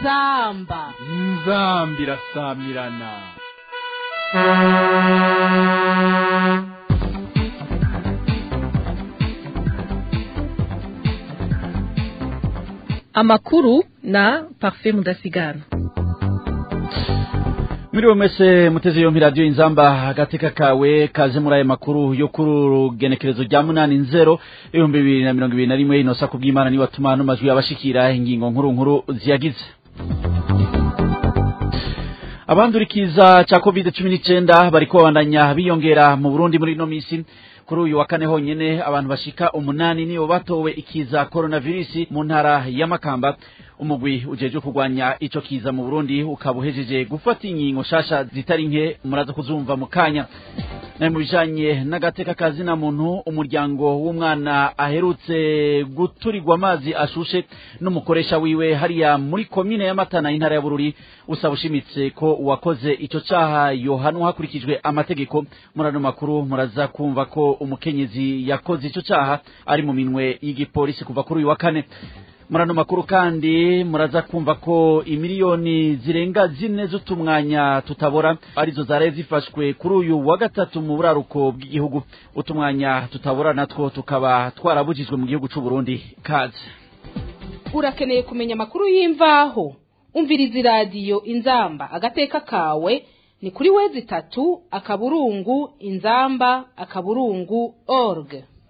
inzamba inzamba irasamirana amakuru na parfait mudasigana Mwiriwe mwese muteze yompi radio inzamba agateka kawe kaje muri aya makuru yo kuri urugenekerezo rya munani nzero ibihumbi bibiri na mirongo ibiri na rimwe inosa kubw'imana niwe atuma ano majwi abashikira ingingo nkuru nkuru ziyagize abandurikiza ca covid cumi n'icenda bariko babandanya biyongera mu burundi muri ino misi kuri uyu wa kane honyene abantu bashika umunani nibo batowe ikiza coronavirus mu ntara ya Makamba umugwi ujeje kurwanya ico kiza mu Burundi ukaba uhejeje gufata inkingo shasha zitari nke muraza kuzumva mu kanya naye mu bijanye n'agateka kazina muntu umuryango w'umwana aherutse guturirwa amazi ashushe n'umukoresha wiwe hariya muri komine ya Matana intara ya Bururi usaba ushimitse ko uwakoze ico caha yohanwa hakurikijwe amategeko murano makuru muraza kumva ko umukenyezi yakoze ico caha ari mu minwe y'igipolisi kuva kuri uyu wa kane murano makuru kandi muraza kumva ko imiliyoni zirenga zine z'utumwanya tutabora arizo zaraye zifashwe kuri uyu wa gatatu mu buraruko bw'igihugu utumwanya tutabora natwo tukaba twarabujijwe mu gihugu c'u Burundi kaze urakeneye kumenya amakuru y'imvaho umviriza iradiyo inzamba agateka kawe ni kuri wezi itatu akaburungu inzamba akaburungu org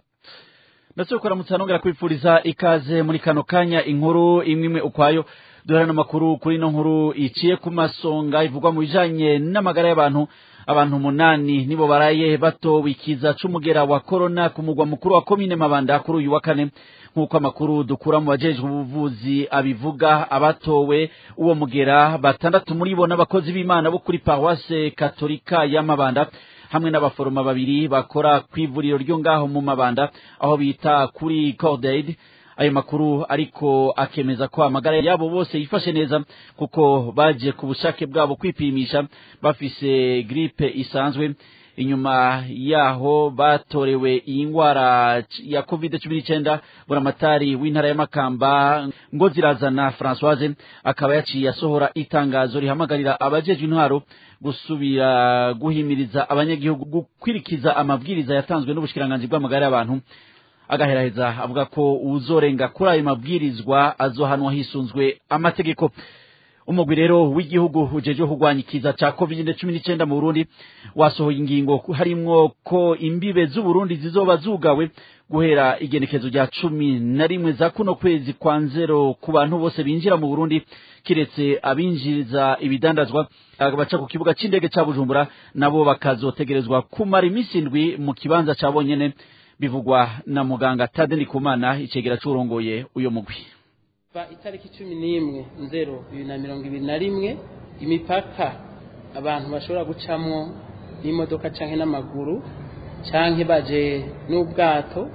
ndetse kuramutsa nongera kwifuriza ikaze muri kano kanya inkuru imwe imwe ukwayo duhera n'amakuru kuri ino nkuru iciye ku masonga ivugwa mu bijanye n'amagara y'abantu abantu umunani nibo baraye batowe ikiza c'umugera wa korona ku mugwa mukuru wa komine mabanda kuri uyu wa kane nk'uko amakuru dukura mu bajejwe ubuvuzi abivuga abatowe uwo mugera batandatu muri bo n'abakozi b'imana bo kuri paruwase katolika ya mabanda hamwe n'abaforoma babiri bakora ku ivuriro ryo ngaho mu mabanda aho bita kuri cordaid ayo makuru ariko akemeza ko amagara yabo bose yifashe neza kuko baje ku bushake bwabo kwipimisha bafise gripe isanzwe inyuma yaho batorewe iyi ngwara ya covid cumi n'icyenda buramatari w'intara ya makamba ngo zirazana francoise akaba yaciye asohora itangazo rihamagarira abajejwe intwaro gusubira guhimiriza abanyagihugu gukwirikiza amabwiriza yatanzwe n'ubushikiranganji bw'amagara y'abantu agaheraheza avuga ko uzorenga kuri ayo mabwirizwa azohanwa hisunzwe amategeko umugwi rero w'igihugu ujejwe kurwanya ikiza ca covid cumi n'icenda mu burundi wasohoye ingingo harimwo ko imbibe z'uburundi zizoba zugawe guhera igenekezo rya cumi na rimwe za kuno kwezi kwa nzero ku bantu bose binjira mu burundi kiretse abinjiriza ibidandazwa baca ku kibuga c'indege ca bujumbura nabo bakazotegerezwa kumara iminsi indwi mu kibanza ca bonyene bivugwa na muganga tade ndikumana icegera c'urongoye uyo mugwi kuva itariki cumi n'imwe nzero bibiri na mirongo ibiri na rimwe imipaka abantu bashobora gucamwo n'imodoka canke n'amaguru canke baje n'ubwato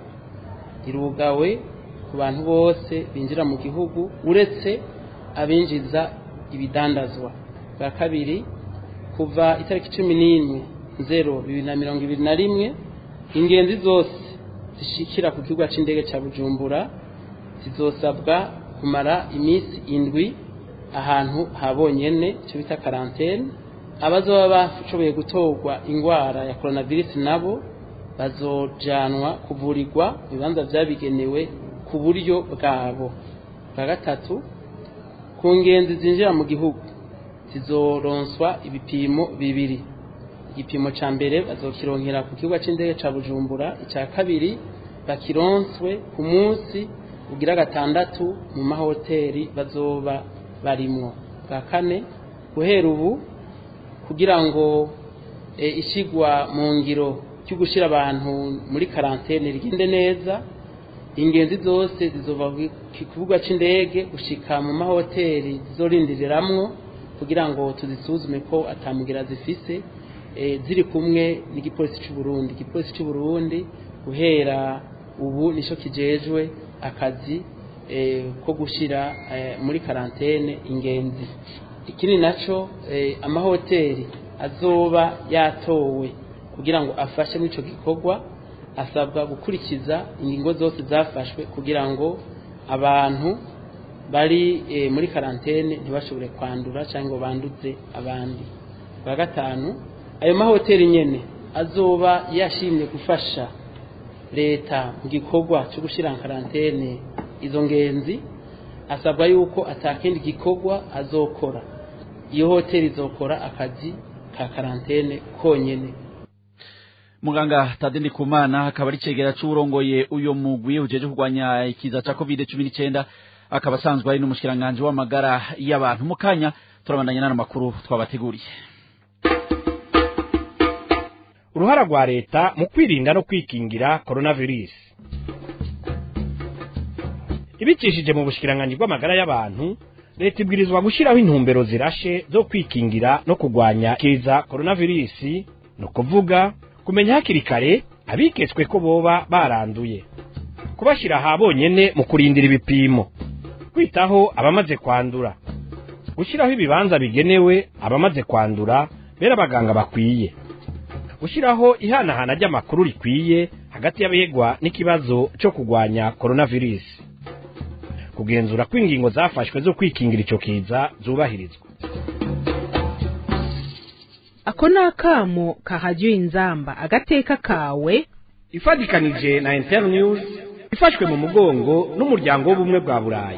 irugawe ku bantu bose binjira mu gihugu uretse abinjiza ibidandazwa bwa kabiri kuva itariki cumi n'imwe nzero bibiri na mirongo ibiri na rimwe ingenzi zose zishikira ku kibuga c'indege ca bujumbura zizosabwa kumara iminsi indwi ahantu habonyene icyo bita karantene abazoba bashoboye gutorwa indwara ya coronavirus nabo bazojanwa kuvurirwa mu bibanza vyabigenewe ku buryo bwabo bwa gatatu ku ngenzi zinjira mu gihugu zizoronswa ibipimo bibiri igipimo ca mbere bazokironkera ku kibuga c'indege ca bujumbura ica kabiri bakironswe ku munsi ugira gatandatu mu mahoteli bazoba barimwo bwa kane guhera ubu kugira ngo e, ishigwa mu ngiro cyo gushira abantu muri karantene rigende neza ingenzi zose zizova ku kibuga c'indege gushika mu mahoteli zizorindiriramwo kugira ngo tuzisuzume ko atamugira zifise e, ziri kumwe n'igipolisi c'u Burundi igipolisi c'u Burundi guhera ubu nico kijejwe akazi ko gushyira muri karantene ingenzi ikindi nacyo amahoteli azoba yatowe kugira ngo afashe muri icyo gikorwa asabwa gukurikiza ingingo zose zafashwe kugira ngo abantu bari eh, muri karantene ntibashobore kwandura cyangwa ngo banduze abandi bwa gatanu ayo mahoteli nyene azoba yashimye gufasha leta mu gikorwa cyo gushyira karantene izo ngenzi asabwa yuko atakindi gikorwa azokora iyo hoteli izokora akazi ka karantene konyene muganga Tade Ndikumana akaba ari cegera c'urongoye uyo mugwi ujeje kurwanya ikiza ca covid cumi n'icenda akaba asanzwe ari n'umushikiranganje w'amagara y'abantu mu kanya turabandanya n'ano makuru twabateguriye uruhara rwa leta mu kwirinda no kwikingira coronavirus ibicishije mu bushikiranganji bw'amagara y'abantu leta ibwirizwa gushyiraho intumbero zirashe zo kwikingira no kurwanya kiza coronavirus ni ukuvuga kumenya hakiri kare abiketswe ko boba baranduye kubashyira aha bonyene mu kurindira ibipimo kwitaho abamaze kwandura gushyiraho ibibanza bigenewe abamaze kwandura bera abaganga bakwiye gushyiraho ihanahana ry'amakuru rikwiye hagati y'abegwa n'ikibazo cyo kurwanya coronavirus kugenzura ko ingingo zafashwe zo kwikingira icyo kiza zubahirizwa ako ni akamo kahajya inzamba agateka kawe ifatikanije na internews ifashwe mu mugongo n'umuryango w'ubumwe bwa burayi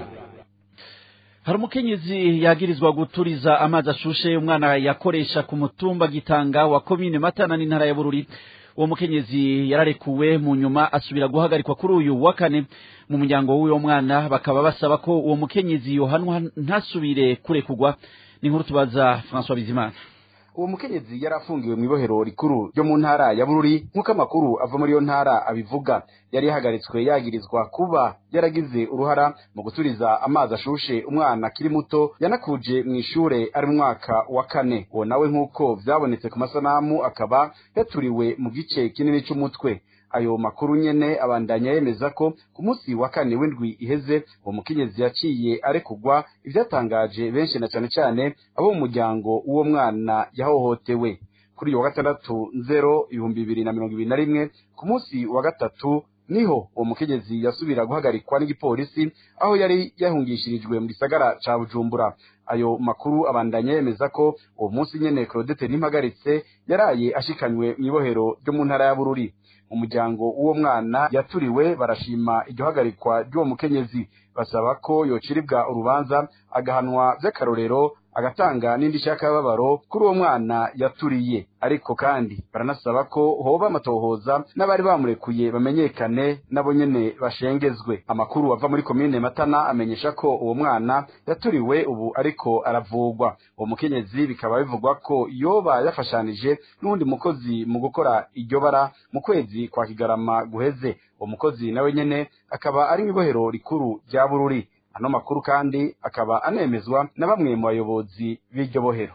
hari umukenyezi yagirizwa guturiza amazi ashushe umwana yakoresha ku mutumba gitanga wa komine matana n'intara ya bururi uwo mukenyezi yararekuwe mu nyuma asubira guhagarikwa kuri uyu wa kane mu muryango w'uwo mwana bakaba basaba ko uwo mukenyezi yohanwa ntasubire kurekugwa ni nkuru tubaza François Bizimana uwo mukenyezi yari afungiwe mu ibohero rikuru ryo mu ntara ya bururi nk'uko amakuru ava muri iyo ntara abivuga yari yahagaritswe yagirizwa kuba yaragize uruhara mu guturiza amazi ashushe umwana akiri muto yanakuje mu ishure ari mu mwaka wa kane uwo nawe nk'uko vyabonetse ku masanamu akaba yaturiwe mu gice kinini c'umutwe ayo makuru nyene abandanya yemeza ko ku munsi wa kane w'indwi iheze uwo mukenyezi yaciye arekugwa ivyatangaje benshi na cane cane abo mu muryango w'uwo mwana yahohotewe kuri uyu wa gatandatu nzero ibihumbi bibiri na mirongo ibiri na rimwe ku munsi wa gatatu niho uwo mukenyezi yasubira guhagarikwa n'igipolisi aho yari yahungishirijwe mu gisagara ca bujumbura ayo makuru abandanya yemeza ko uwo munsi nyene claudette ntimpagaritse yaraye ashikanywe mw'ibohero ryo mu ntara ya bururi umuryango w'uwo mwana yaturiwe barashima iryo hagarikwa ry'uwo mukenyezi basaba ko yociribwa urubanza agahanwa vy'akarorero agatanga n'indishyi y'akababaro kuri uwo mwana yaturiye ariko kandi baranasaba ko hoba amatohoza n'abari bamurekuye bamenyekane nabo nyene bashengezwe amakuru ava muri komine matana amenyesha ko uwo mwana yaturiwe ubu ariko aravugwa uwo mukenyezi bikaba bivugwa ko yoba yafashanije n'uwundi mukozi mu gukora iryo bara mu kwezi kwa kigarama guheze uwo mukozi nawe nyene akaba ari mw'ibohero rikuru rya bururi ano makuru kandi akaba anemezwa na bamwe mu bayobozi b'iryo bohero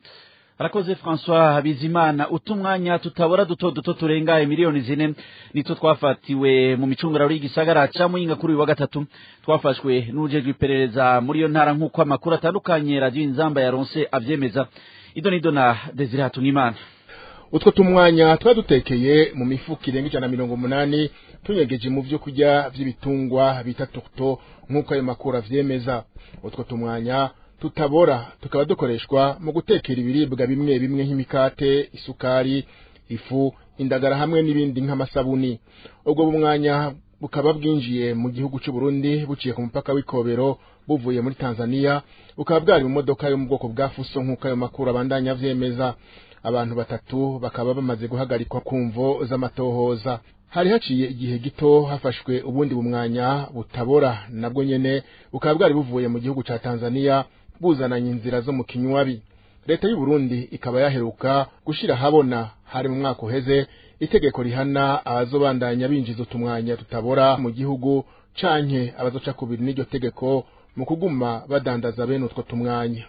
arakoze François Bizimana utumwanya tutabora duto duto turenga miliyoni zine nitwo twafatiwe mu micungararo y'igisagara ca Muyinga kuri uyu wa gatatu twafashwe n'ujejwe iperereza muri iyo ntara nk'uko amakuru atandukanye radio inzamba yaronse avyemeza ido nido na Desire Hatungimana utwo tumwanya twadutekeye mu mifuka irenga ijana na mirongo umunani tunyegeje mu vyo kurya vy'ibitungwa bita tukto nk'uko ayo makuru avyemeza utwo tumwanya tutabora tukaba dukoreshwa mu gutekera ibiribwa bimwe bimwe nk'imikate isukari ifu indagara hamwe n'ibindi nk'amasabuni ubwo bumwanya bukaba bwinjiye mu gihugu cy'u Burundi buciye ku mupaka w'ikobero buvuye muri Tanzania bukaba bwari mu modoka yo mu bwoko bwa fuso nk'uko ayo makuru abandanya avyemeza abantu batatu bakaba bamaze guhagarikwa ku mvo z'amatohoza hari haciye igihe gito hafashwe ubundi bumwanya butabora nabwo nyene bukaba bwari buvuye mu gihugu ca Tanzania buzananye inzira zo mu kinywabi leta y'u Burundi ikaba yaheruka gushira habona hari mu mwaka uheze itegeko rihana abazobandanya binjiza utumwanya tutabora mu gihugu canke abazoca kubiri n'iryo tegeko mu kuguma badandaza bene utwo tumwanya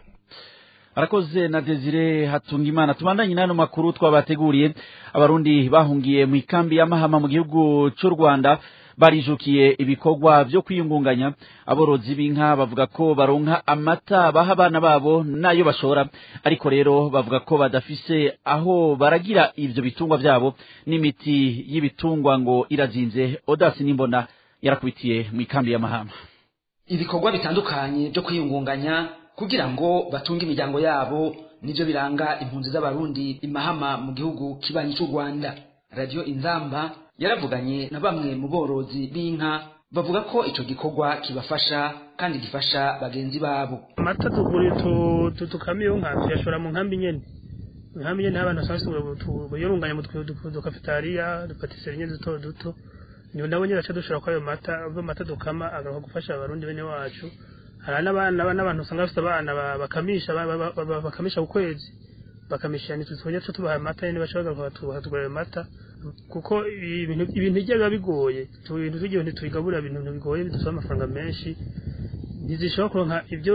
arakoze na Desire Hatungimana tubandanye nano makuru twabateguriye abarundi bahungiye mu ikambi y'amahama mu gihugu cy'u Rwanda barijukiye ibikorwa byo kwiyungunganya aborozi b'inka bavuga ko baronka amata baha abana babo nayo bashora ariko rero bavuga ko badafise aho baragira ivyo bitungwa vyabo n'imiti y'ibitungwa ngo irazinze odasi n'imbona yarakubitiye mu ikambi y'amahama ibikorwa bitandukanye byo kwiyungunganya kugira ngo batunge imiryango yabo nibyo biranga impunzi z'abarundi imahama mu gihugu kibanyi cy'u rwanda radiyo inzamba yaravuganye na bamwe mu borozi b'inka bavuga ko icyo gikorwa kibafasha kandi gifasha bagenzi babo amata tugura tukamiye nka tuyashora mu nkambi nyene nkambi nyene abana basanzwe yorunganya mu dukafetariya dupatiseri nyene duto duto niyo nabo nyene baca dushora ko ayo mata ayo mata dukama agaruka gufasha abarundi bene wacu hari n'abana n'abantu usanga bafite abana bakamisha bakamisha ku kwezi bakamisha nitwe tujya tubaha amata nyene baca bagaruka batugura ayo mata kuko ibintu ibintu biba bigoye ibintu tugiye ntitubigabura ibintu bigoye bidusaba amafaranga menshi ntizishobora kuronka ibyo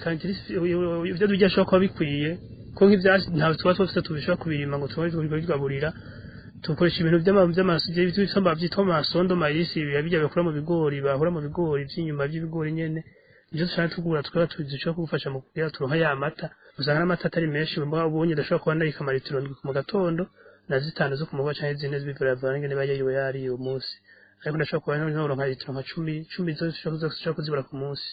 ibyo turya ashobora kuba bikwiye ko nk'ibyatsi ntabwo tuba twose tubishobora kubirima ngo tubone tubigaburira tukoresha ibintu by'amasondo byitwa amasondo mayisi biba bijya bakura mu bigori bahura mu bigori by'inyuma by'ibigori nyene nivyo dushaka tugura tukaba dushobora kugufasha mu kugira turonka ya mata usanga n'amata atari menshi ubonye udashobora kuba ndayika amaritiro ndwi mu gatondo na zitanu zo ku mugwa canke zine z'ibivura ngene bayiriwe yari uwo munsi ariko ndashobora kuba noronka litiro nka cumi cumi zo dushobora kuzibura ku munsi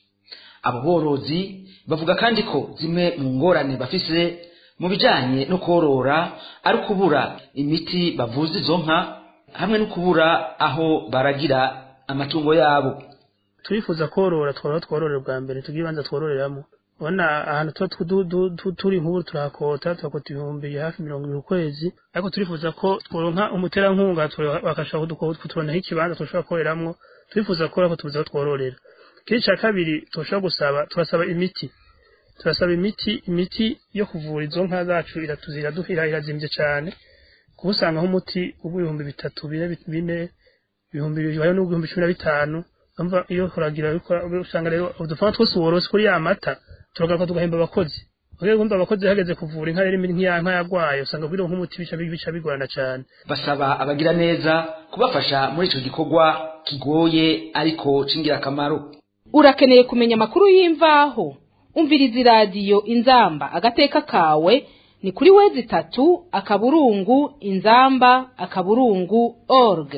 abo borozi bavuga kandi ko zimwe mu ngorane bafise mu bijanye no korora ari ukubura imiti bavuza izo nka hamwe no kubura aho baragira amatungo yabo turifuza korora tworora twororera bwa mbere tugira ibanza twororeramo ubona ahantu tuba turi nk'ubu turahakota tuhakota ibihumbi hafi mirongo ibiri ukwezi ariko turifuza ko tworonka umuterankunga bakashobora kutubonaho ikibanza tushobora kororeramo turifuza ko tubuze aho twororera ikindi cya kabiri turashobora gusaba turasaba imiti turasaba imiti imiti yo kuvura izo nka zacu iratuzira irazimbye cyane kuba usanga nk'umuti w'ibihumbi bitatu bine bine ibihumbi bibiri hariho n'ibihumbi cumi na bitanu umva iyo uragira usanga rero udufaranga twose worose kuri ya mata turagaruka tugahemba abakozi rero wumva abakozi hageze kuvura inka rero nk'iya nka yagwaye usanga kugira nk'umuti bica bica bigorana cyane basaba abagira neza kubafasha muri ico gikorwa kigoye ariko c'ingirakamaro urakeneye kumenya amakuru y'imvaho umviriza iradiyo inzamba agateka kawe ni kuri wezi itatu akaburungu inzamba akaburungu org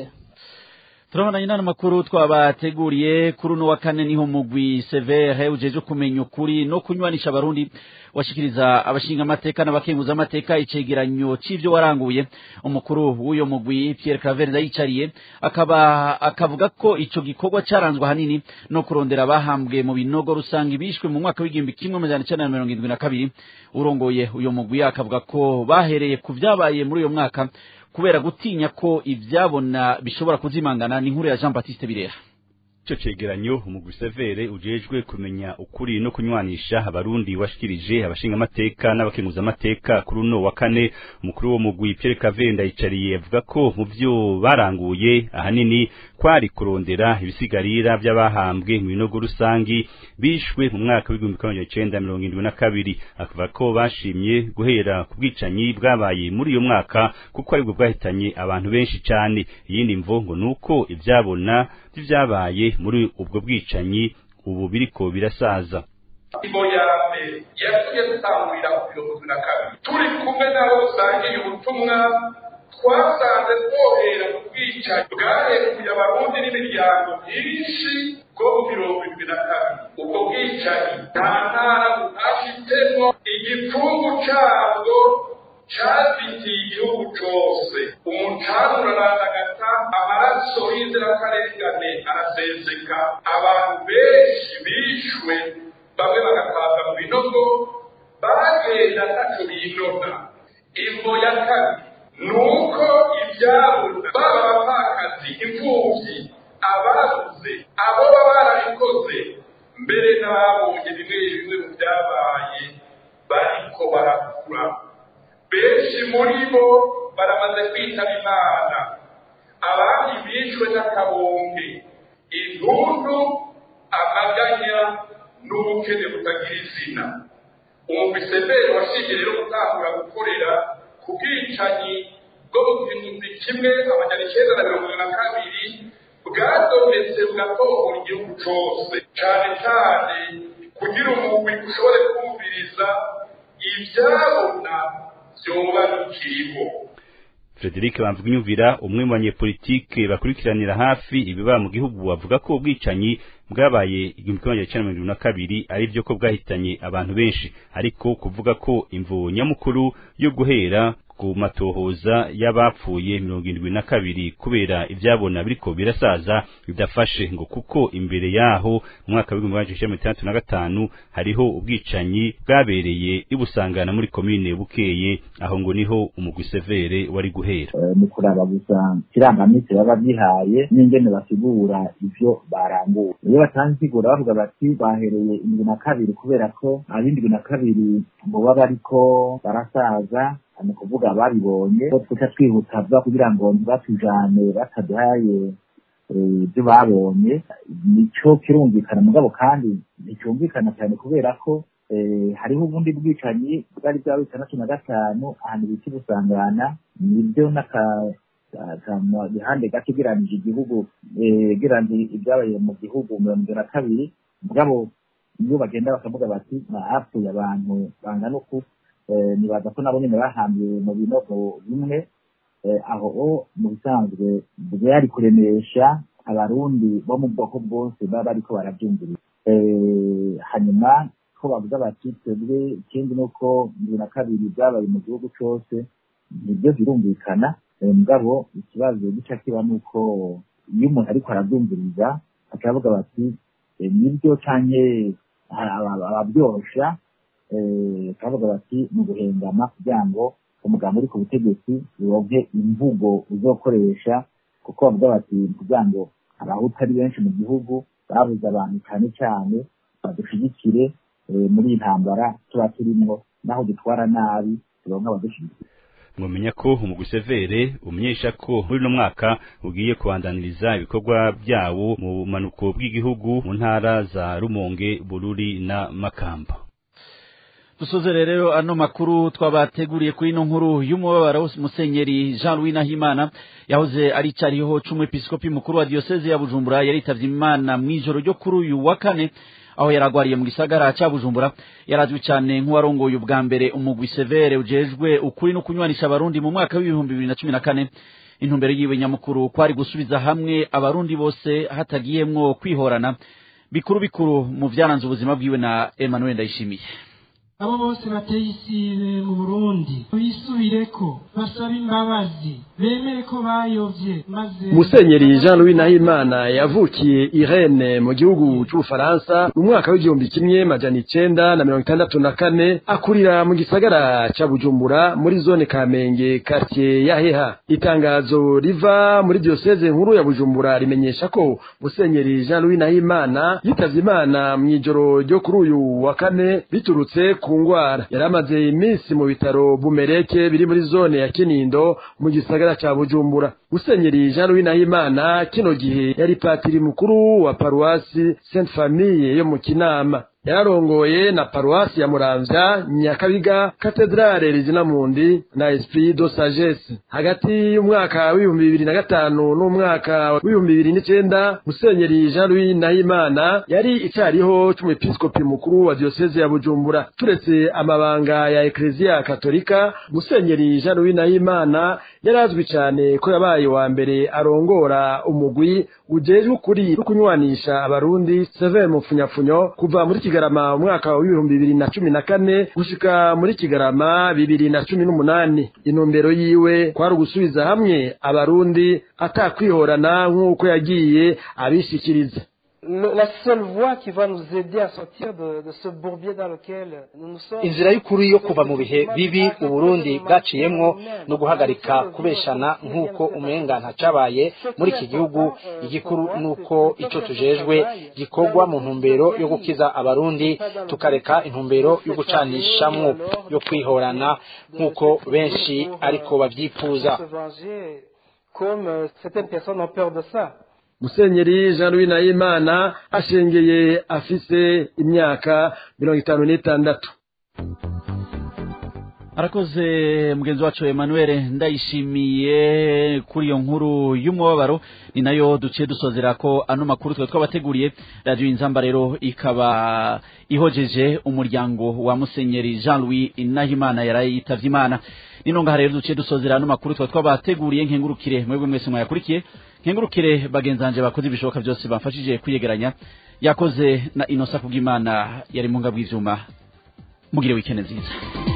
turabona inama makuru twabateguriye kuri uno wa kane niho mugwi severe ujeje kumenya ukuri no kunywanisha abarundi washikiriza abashinga amateka n'abakenguza amateka icegeranyo c'ivyo waranguye umukuru w'uyo mugwi Pierre Claver ndayicariye akaba akavuga ko ico gikorwa caranzwe hanini no kurondera abahambwe mu binogo rusange bishwe mu mwaka w'igihumbi kimwe amajana icenda na mirongo indwi na kabiri urongoye uyo mugwi akavuga ko bahereye ku vyabaye muri uyo mwaka kubera gutinya ko ivyabona bishobora kuzimangana ni inkuru ya Jean Baptiste Birera ico cegeranyo umugwi severe ujejwe kumenya ukuri no kunywanisha abarundi washikirije abashinga amateka n'abakenguza amateka kuri uno wa kane umukuru wo mugwi Pierre Kavenda yicariye avuga ko mu vyo baranguye ahanini kwari kurondera ibisigarira by'abahambwe mu binogo rusangi bishwe mu mwaka w'igihumbi kimwe magana cenda mirongo indwi na kabiri akavuga ko bashimye guhera ku bwicanyi bwabaye muri uyo mwaka kuko aribwo bwahitanye abantu benshi cane iyindi mvo ngo nuko ivyabona vy'ivyabaye muri ubwo bwicanyi ubu biriko birasaza ingingo ya mbere yatumye dutangurira ku mirongo na kabiri turi kumwe n'abo dusangiye ubutumwa twasanze twohera mu bwicanyi bwarekuye abarundi n'imiryango myinshi bwo mu mirongo irindwi na kabiri ubwo bwicanyi nta ntara butafitemo igipfungu cabwo cazitiye igihugu cose umucanga urarandagata amaraso y'inzirakarengane araseseka abantu benshi bishwe bamwe bagataza mu binogo bagenda ntaco binona imvo ya kabiri nuko ivyabona baba abapfakazi imfuvyi ababuze abo baba barabikoze mbere n'ababonye bimwe bimwe mu vyabaye bariko barakura benshi muri bo baramaze kwitaba imana abandi bishwe n'akabonge intundu amaganya n'ubukene butagira izina umumiseberi washingiye rero gutangura gukorera ku bwicanyi bwo mu gihumbi kimwe amajana icyenda na mirongo na kabiri bwadonetse bugatohora igihugu cose cane cane kugira umugwi ushobore kumviriza ivyabona vyoba bikiriho Frederic Bamvuginyumvira umwe mu banyepolitike bakurikiranira hafi ibiba mu gihugu avuga ko ubwicanyi bwabaye igihumbi kimwe magana cyenda mirongo irindwi na kabiri ari byo ko bwahitanye abantu benshi ariko kuvuga ko imvu nyamukuru yo guhera ku matohoza y'abapfuye mirongo irindwi na kabiri kubera ibyabona biriko birasaza bidafashe ngo kuko imbere yaho mu mwaka w'ibihumbi magana cyenda mirongo itandatu na gatanu hariho ubwicanyi bwabereye ibusangana muri komine bukeye aho ngo niho umugwi severe wari guhera mu kuraba gusa kirangaminsi baba bihaye n'ingene basigura ivyo baranguye iyo batanze insiguro bavuga bati bahereye indwi na kabiri kubera ko ab'indwi na kabiri boba bariko barasaza ni ukuvuga babibonye ko tuca twihuta vuba kugira ngo ntibatujane bataduhaye ibyo babonye nico kirumvikana mugabo kandi nticyumvikana cyane kubera ko hariho ubundi bwicanyi bwari bwa bitandatu na gatanu ahantu bita busangana nibyo n'akagihande gato ugereranije igihugu ugereranije ibyabaye mu gihugu mirongo na kabiri mugabo iyo bagenda bakavuga bati hapfuye abantu bangana uku nibaza ko nabo nyine bahambiwe mu binogo bimwe aho mu bisanzwe byari kuremesha abarundi bo mu bwoko bwose baba bariko barabyumviriza hanyuma ko bavuga bati twebwe ikindi ni uko bibiri na kabiri byabaye mu gihugu cyose nibyo birumvikana mugabo ikibazo gica kiba ni uko iyo umuntu ariko arabyumviriza akavuga bati nibyo canke ababyosha bakavuga bati ni uguhengama kugira ngo umugabo uri ku butegetsi uronke imvugo uzokoresha kuko bavuga bati kugira ngo abahutu ari benshi mu gihugu babuze abantu cyane cyane badushigikire muri iyi ntambara tuba turimwo naho dutwara nabi turonke abadushigikira mwamenya ko umugwi severe umenyesha ko muri uno mwaka ugiye kubandaniriza ibikorwa byawo mu bumanuko bw'igihugu mu ntara za rumonge bururi na makamba dusoze rero ano makuru twabateguriye kuri ino nkuru y'umubabaro musenyeri jean louis nahimana yahoze ari cariho c'umwepiskopi mukuru wa diyoseze ya bujumbura yaritavye imana mw'ijoro ryo kuri uyu wa kane aho yaragwariye mu gisagara ca bujumbura yarazwi cyane nk'uwarongoye ubwa mbere umugwi severe ujejwe ukuri no kunywanisha abarundi mu mwaka w'ibihumbi bibiri na cumi na kane intumbero yiwe nyamukuru kwari gusubiza hamwe abarundi bose hatagiyemwo kwihorana bikuru bikuru mu vyaranze ubuzima bwiwe na emmanuel ndayishimiye abo bose bateye isibe mu burundi bisubireko basabe imbabazi bemere ko bayovye maze musenyeri jean louis nahimana yavukiye irene mu gihugu c'ubufaransa mu mwaka w'igihumbi kimwe majana icenda na mirongo itandatu na kane akurira mu gisagara ca bujumbura muri zone kamenge kartie ya heha itangazo riva muri diyoseze nkuru ya bujumbura rimenyesha ko musenyeri jean louis nahimana yitavye imana mw'ijoro ryo kuri uyu wa kane biturutse ku ngwara yari amaze iminsi mu bitaro bumereke biri muri zone ya kinindo mu gisagara ca bujumbura musenyeri jean louis nahimana kino gihe yari patiri mukuru wa paruwasi sainte famille yo mu kinama yararongoye na paruwasi ya muramvya nyakabiga katedrale rizinamundi na esprit de sagesse hagati y'umwaka w'ibihumbi bibiri na gatanu n'umwaka w'ibihumbi bibiri n'icenda musenyeri jean louis nahimana yari icariho c'umwepiskopi mukuru wa diyoseze ya bujumbura turetse amabanga ya ekleziya katolika musenyeri jean louis nahimana yari azwi cane ko yabaye wa mbere arongora umugwi ujejwe ukuri no kunywanisha abarundi sever mupfunyafunyo kuva muri kigarama umwaka w'ibihumbi bibiri na cumi na kane gushika muri kigarama bibiri na cumi n'umunani intumbero yiwe kwari ugusubiza hamwe abarundi atakwihorana nk'uko yagiye abishikiriza la seule voie qui va nous aider à sortir de, de ce bourbier dans lequel nous sommes inzira y'ukuri yo kuva mu bihe bibi uburundi bwaciyemwo no guhagarika kubeshana nk'uko umenga ntacabaye muri iki gihugu igikuru nuko ico tujejwe gikorwa mu ntumbero yo gukiza abarundi tukareka intumbero yo gucanishamwo yo kwihorana nk'uko benshi ariko bavyifuza comme certaines personnes ont peur de ça musenyeri jean louis nahimana ashengeye afise imyaka mirongo itanu n'itandatu arakoze mugenzi wacu Emmanuel ndayishimiye kuri iyo nkuru y'umubabaro ni nayo duciye dusozera ko ano makuru twe twabateguriye radio inzamba rero ikaba ihojeje umuryango wa Musenyeri Jean Louis Nahimana yaraye yitavye Imana nino ngaha rero duciye dusozera ano makuru twe twabateguriye nkengurukire mwebwe mwese mwayakurikiye nkengurukire bagenzanje bakoze ibishoboka byose bamfashije kwiyegeranya yakoze na Inosa kubw'Imana yari mu ngabw'ivyuma mugire wikende nziza